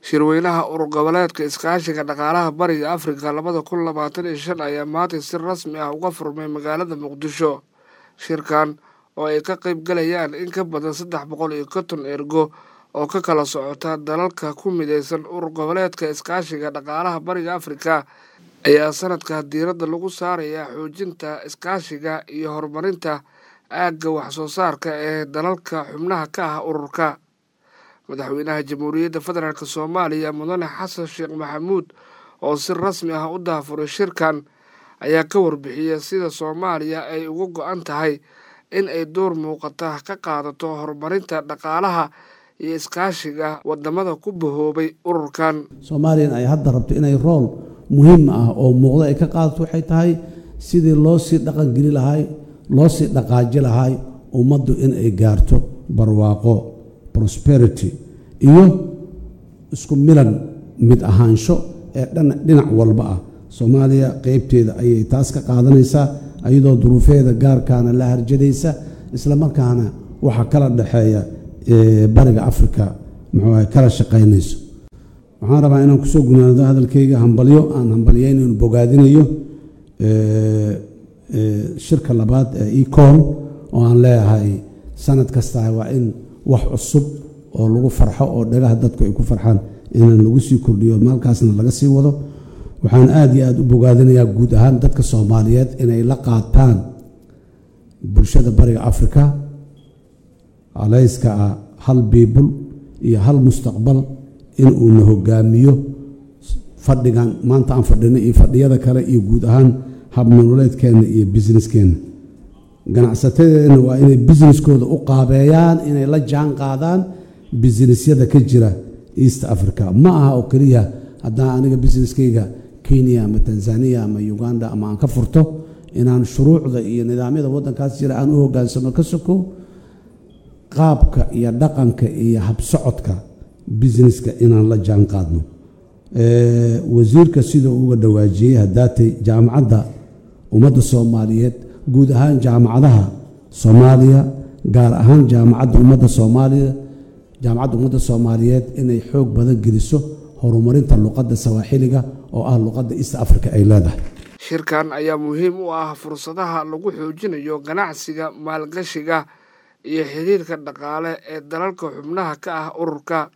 shirweynaha urur goboleedka iskaashiga dhaqaalaha bariga afrika labada kun labaatan iyo shan ayaa maanta si rasmi ah uga furmay magaalada muqdisho shirkan oo ay ka qeyb galayaan in ka badan saddex boqol iyo konton ergo oo ka kala socota dalalka ku mideysan urur goboleedka iskaashiga dhaqaalaha bariga afrika ayaa sanadka diiradda lagu saarayaa xoojinta iskaashiga iyo horumarinta aagga waxsoo saarka ee dalalka xubnaha ka ah ururka madaxweynaha jamhuuriyadda federaalk soomaaliya mudane xasan sheekh maxamuud oo si rasmi ah u daafuray shirkan ayaa ka warbixiyay sida soomaaliya ay uga go-an tahay in ay door muuqata ka qaadato horumarinta dhaqaalaha iyo iskaashiga wadamada ku bahoobay ururkan soomaaliyan ay hadda rabto inay rool muhiim ah oo muuqda ay ka qaadato waxay tahay sidii loo sii dhaqangeli lahay loo sii dhaqaaji lahay ummaddu in ay gaarto barwaaqo prosperity iyo isku milan mid ahaansho ee dhinac walba ah soomaaliya qeybteeda ayay taas ka qaadanaysaa iyadoo duruufeeda gaarkaana la harjadaysa islamarkaana waxaa kala dhexeeya bariga afrika muxuu kala shaqaynayso waxaan rabaa inaan kusoo gunaado hadalkayga hambalyo aan hambalyaynayn bogaadinayo shirka labaad ee econ oo aan leeyahay sanad kasta waa in wax cusub oo lagu farxo oo dhagaha dadku ay ku farxaan inaan lagu sii kordhiyo maalkaasna laga sii wado waxaan aada iyo aada u bogaadinayaa guud ahaan dadka soomaaliyeed inay la qaataan bulshada bariga afrika calayska ah hal biibul iyo hal mustaqbal inuuna hogaamiyo fadhigan maanta aan fadhino iyo fadhiyada kale iyo guud ahaan habnololeedkeenna iyo businesskeenna ganacsatadeedna waa inay busineskooda u qaabeeyaan inay la jaan qaadaan businesyada ka jira east africa ma aha oo keliya haddaan aniga busineskayga kenya ama tanzaniya ama uganda ama aan ka furto inaan shuruucda iyo nidaamyada waddankaas jira aan u hogaansamo ka soko qaabka iyo dhaqanka iyo habsocodka busineska inaan la jaan qaadno wasiirka sida uga dhawaajiyey haddaatay jaamacadda ummadda soomaaliyeed guud ahaan jaamacadaha soomaaliya gaar ahaan jaamacadda ummadda soomaaliya jaamacadda ummadda soomaaliyeed inay xoog badan geliso horumarinta luqadda sawaaxiliga oo ah luqadda east africa ay leedahay shirkan ayaa muhiim u ah fursadaha lagu xoojinayo ganacsiga maalgashiga iyo xiriirka dhaqaale ee dalalka xubnaha ka ah ururka